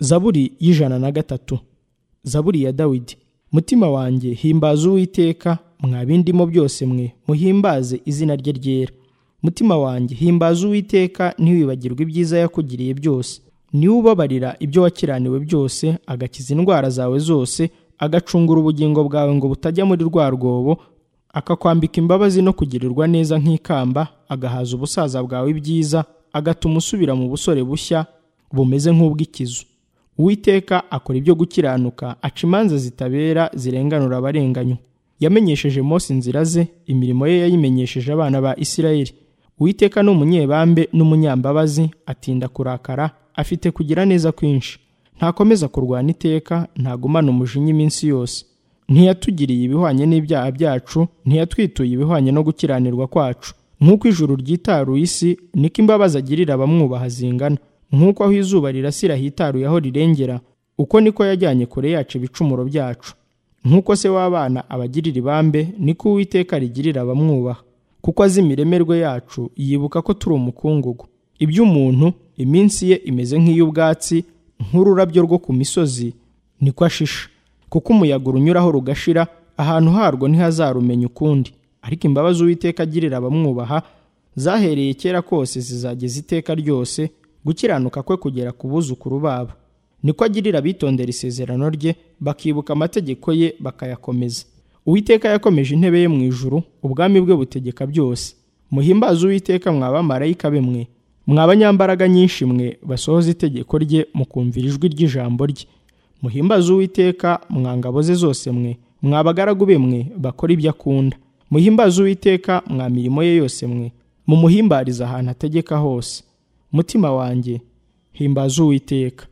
zaburi y'ijana na gatatu zaburi ya dawidi mutima wanjye himbaza uwiteka mwa bindimo byose mwe muhimbaze izina rye ryera mutima wanjye himbaza uwiteka ntiwibagirwe ibyiza yakugiriye byose niwe ubabarira ibyo wakiraniwe byose agakiza indwara zawe zose agacungura ubugingo bwawe ngo butajya muri rwa rwobo akakwambika imbabazi no kugirirwa neza nk'ikamba agahaza ubusaza bwawe ibyiza agatuma usubira mu busore bushya bumeze nk'ubw'ikizu uwiteka akora ibyo gukiranuka aca imanza zitabera zirenganura abarenganywa yamenyesheje Mose inzira ze imirimo ye yayimenyesheje abana ba Isirayeli Uwiteka ni umunyebambe n'umunyambabazi atinda kurakara afite kugira neza kwinshi ntakomeza kurwana iteka ntagumana umujinya iminsi yose ntiyatugiriye ibihwanye n'ibyaha byacu ntiyatwituye ibihwanye no gukiranirwa kwacu nk'uko ijuru ryitaruye isi niko imbabazi agirira abamwubaha zingana nk'uko aho izuba rirasira hitaruye aho rirengera uko niko yajyanye kure yacu ibicumuro byacu nk'uko se w'abana abagirira ibambe niko uwiteka rigirira abamwubaha kuko azi imiremerwe yacu yibuka ko turi umukungugu iby'umuntu iminsi ye imeze nk'iy'ubwatsi nk'ururabyo rwo ku misozi niko ashisha kuko umuyaga urunyuraho rugashira ahantu harwo ntihazarumenya ukundi ariko imbabazi uwiteka agirira abamwubaha zahereye kera kose zizageza iteka ryose gukiranuka kwe kugera ku buzukuru babo niko agirira abitondera isezerano rye bakibuka amategeko ye bakayakomeza uwiteka yakomeje intebe ye mu ijuru ubwami bwe butegeka byose muhimbaze uwiteka mwa bamarayika be mwe mwa abanyambaraga nyinshi mwe basohoza itegeko rye mukumvira ijwi ry'ijambo rye muhimbaze uwiteka mwa ngabo ze zose mwe mwa bagaragu be mwe bakora ibyo akunda muhimbaze uwiteka mwa mirimo ye yose mwe mumuhimbariza ahantu ategeka hose mutima wanjye himbaze uwiteka